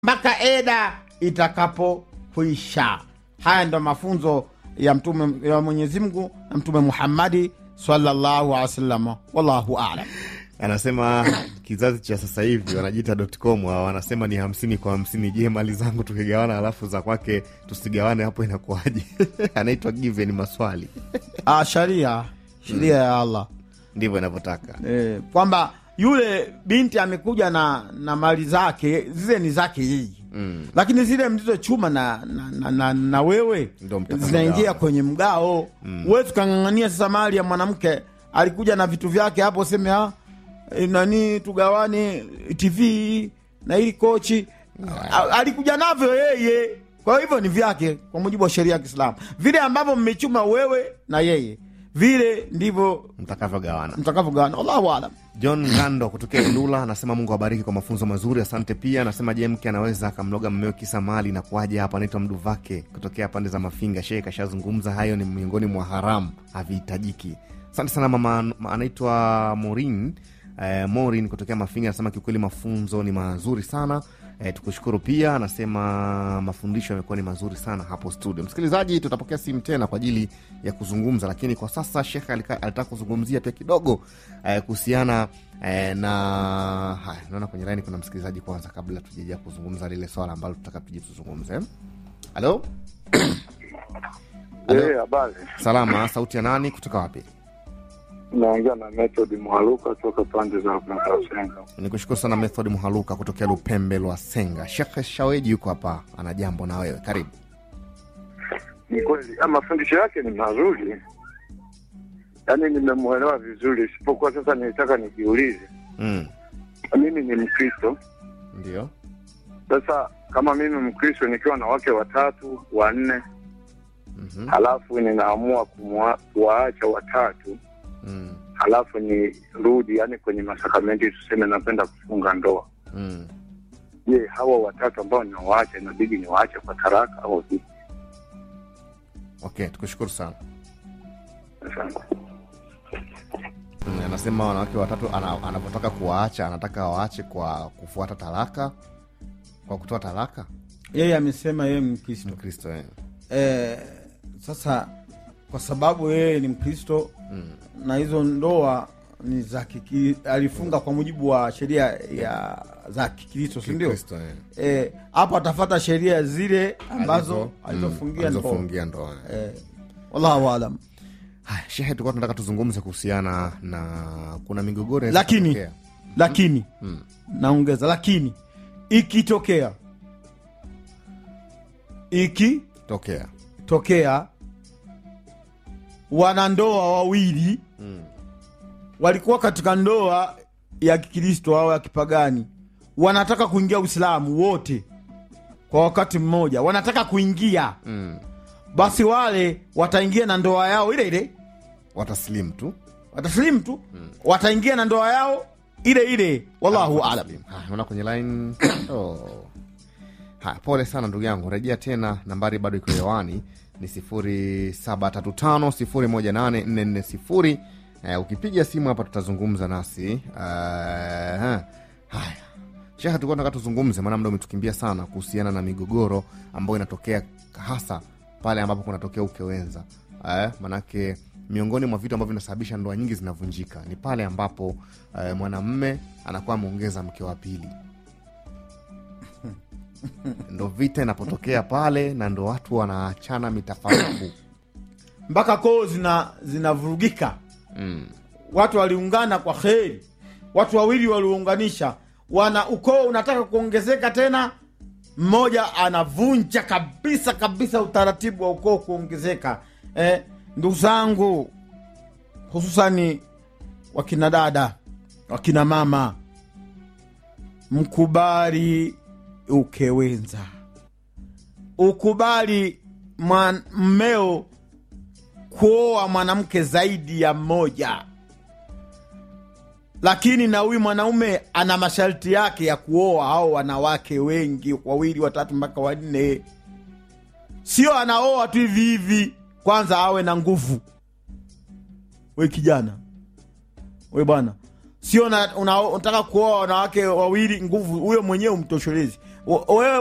mpaka eda itakapokwisha. Haya ndo mafunzo ya mtume ya Mwenyezi Mungu na Mtume Muhammadi sallallahu alaihi wasallam. Wallahu alam. Anasema kizazi cha sasa hivi wanajiita dotcom hao, wanasema ni hamsini kwa hamsini. Je, mali zangu tukigawana alafu za kwake tusigawane, hapo inakuwaje? Anaitwa given maswali, Ah, sharia sheria ya Allah ndivyo inavyotaka. eh, kwamba yule binti amekuja na na mali zake zile ni zake yeye Mm. lakini zile mlizochuma na, na, na, na, na wewe Ndo mtaka zinaingia mgao. kwenye mgao mm. Huwezi ukang'ang'ania sasa mali ya mwanamke alikuja na vitu vyake hapo, useme ah, eh, nani tugawane TV na ili kochi A- alikuja navyo yeye, kwa hivyo ni vyake kwa mujibu wa sheria ya Kiislamu. Vile ambavyo mmechuma wewe na yeye, vile ndivyo Mtakavyogawana. mtakavyogawana. Allahu alam. John Ngando kutokea Ilula anasema Mungu awabariki kwa mafunzo mazuri, asante. Pia anasema je, mke anaweza akamloga mmeo kisa mali na kuaje? Hapa anaitwa Mduvake kutokea pande za Mafinga. Shehe kashazungumza hayo, ni miongoni mwa haramu, havihitajiki. Asante sana mama, ma- anaitwa Morin eh, Morin kutokea Mafinga anasema kiukweli mafunzo ni mazuri sana. Eh, tukushukuru pia, anasema mafundisho yamekuwa ni mazuri sana hapo studio. Msikilizaji, tutapokea simu tena kwa ajili ya kuzungumza, lakini kwa sasa Shekhe alika- alitaka kuzungumzia pia kidogo eh, kuhusiana eh, na haya. Naona kwenye laini kuna msikilizaji kwanza, kabla tujaja kuzungumza lile swala ambalo tutaka tuje tuzungumze. Halo, Halo. Eh, habari. salama. Sauti ya nani kutoka wapi? Naongea na Method Mwaluka toka pande za Makasenga. Ni kushukuru sana Method Muhaluka kutokea Lupembe lwa Senga. Shekhe Shaweji yuko hapa, ana jambo na wewe, karibu. Ni kweli ah, mafundisho yake ni mazuri, yaani nimemwelewa vizuri, isipokuwa sasa nilitaka nijiulize, Mm. mimi ni Mkristo. Ndio. Sasa kama mimi Mkristo nikiwa na wake watatu wanne, Mhm. halafu ninaamua kumwa- kuwaacha watatu, Mm. halafu nirudi, yaani kwenye masakramenti, tuseme napenda kufunga ndoa, Mm. je, hawa watatu ambao ninawaacha inabidi niwaache kwa taraka au vipi? Okay, tukushukuru sana. Asante. Mm, anasema wanawake watatu ana- anavyotaka kuwaacha anataka waache kwa kufuata talaka, kwa kutoa talaka. Yeye amesema yeye Mkristo Mkristo eh. eh, sasa kwa sababu yeye ni Mkristo Mm. na hizo ndoa ni za kiki, alifunga kwa mujibu wa sheria ya za Kikristo, si ndio? Mkristo eh. Eh, hapo atafata sheria zile ambazo Alizo- alizofungia mm, ndoa. alizofungia ndoa. Eh, wallahu alam. Haya, shehe, tulikuwa tunataka tuzungumze kuhusiana na kuna migogoro inaweza Lakini kutokea. lakini Mm. naongeza, lakini ikitokea ikitokea tokea wanandoa wawili Mm. walikuwa katika ndoa ya Kikristo au ya kipagani, wanataka kuingia Uislamu wote kwa wakati mmoja, wanataka kuingia, Mm. basi wale wataingia na ndoa yao ile ile, wataslim tu wataslimu tu, wataingia na ndoa yao ile ile. Wallahu alam. Wataslim. Haya, naona kwenye line oh. Haya, pole sana ndugu yangu, rejea tena, nambari bado iko hewani ni sifuri saba tatu tano sifuri moja nane nne nne sifuri. Eh, ukipiga simu hapa tutazungumza nasi. Uh, haya Shehe, tulikuwa tunataka tuzungumze, maana muda umetukimbia sana, kuhusiana na migogoro ambayo inatokea hasa pale ambapo kunatokea ukewenza. Eh, manake miongoni mwa vitu ambavyo vinasababisha ndoa nyingi zinavunjika ni pale ambapo eh, mwanamme anakuwa ameongeza mke wa pili. Ndo vita inapotokea pale, na ndo watu wanaachana mitafaruku. mpaka koo zina zinavurugika. Mm. Watu waliungana kwa kheri, watu wawili waliunganisha, wana ukoo unataka kuongezeka tena, mmoja anavunja kabisa kabisa utaratibu wa ukoo kuongezeka. Eh, ndugu zangu, hususani wakina dada, wakina mama, mkubali ukewenza, ukubali mwan- mmeo kuoa mwanamke zaidi ya mmoja, lakini na huyu mwanaume ana masharti yake ya kuoa hao wanawake wengi, wawili, watatu mpaka wanne. Sio anaoa tu hivi hivi, kwanza awe na nguvu. We kijana, we bwana, sio na- una- unataka kuoa wanawake wawili nguvu, huyo mwenyewe umtoshelezi. wa- wewe